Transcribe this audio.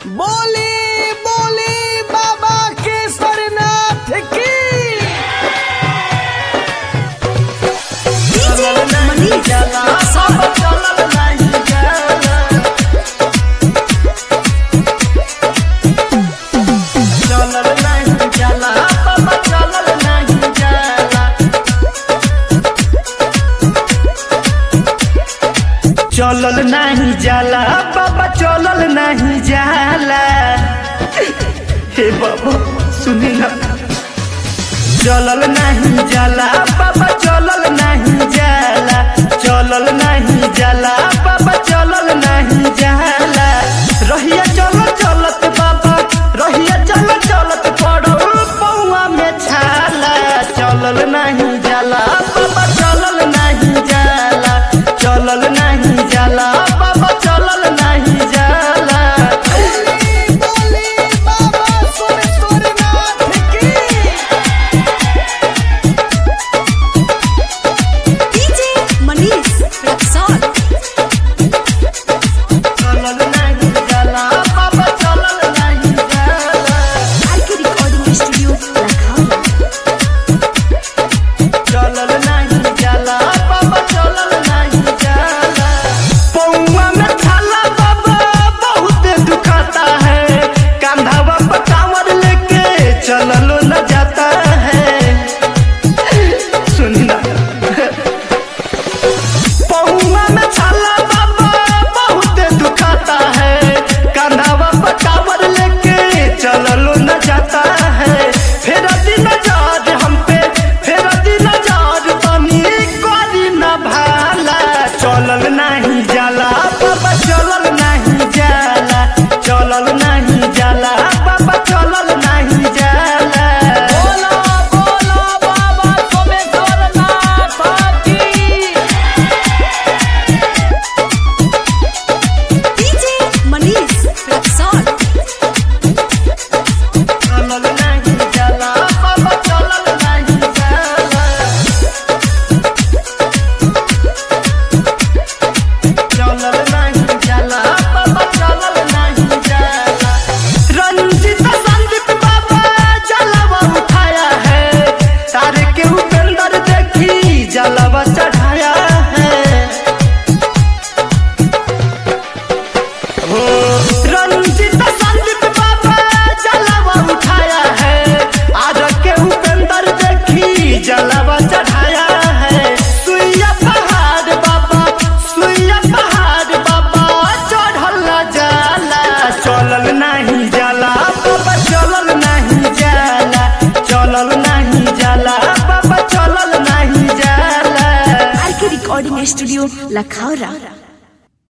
बोली बोली बाबा केसरनाथ की DJ Manish Rexon. चलल नहीं जाला बाबा चलल नहीं जाला चलल नहीं जाला बाबा चलल नहीं जाला हे बाबा सुनी ना चलल नहीं जाला बाबा चलल नहीं जाला चलल नहीं जाला बाबा चलल नहीं जाला रहिया चल चलत बाबा रहिया चल चलत पड़ो पौआ में छाला चलल नहीं जाला बाबा चलल नहीं जाला चलल नहीं जाला बाबा चलल नहीं जाला बाबा सोमेश्वरनाथ की DJ Manish Rexon. चलल नहीं जाला बाबा चलल नहीं जाला RK Recording Studio, Lakhara. चलल नहीं जाला बाबा चलल नहीं जाला पौवा में छाला बाबा बहुत दुखाता है कंधावा पर कांवर लेके चललो न जाता है सुनी ना पौवा में छाला बाबा बहुत दुखाता है कंधावा पर कांवर लेके चललो न जाता है फिर दिन जाद हम पे फिर दिन जाद तनी करी न भाला चलल नहीं जाला बाबा चलल नहीं जाला चलल नहीं जाला बाबा चलल नहीं जाला बोलो बोलो बाबा सोमेश्वरनाथ की DJ Manish Rexon. चलल नहीं जाला बाबा चलल नहीं जाला चलल नहीं जाला बाबा चलल नहीं जाला रंजित संदीप बाबा जलवा उठाया है तारे के उपेंद्र देखी जलवा चढ़ाया है हो रंजित संदीप बाबा जलवा उठाया है आज के उपेंद्र देखी जलवा चढ़ाया है सुइया पहाड़ बाबा सुइया पहाड़ बाबा चढ़ल न जाला चलल नहीं जाला बाबा चलल नहीं जाला चलल नहीं जाला बाबा चलल नहीं जाला RK Recording Studio, Lakhara.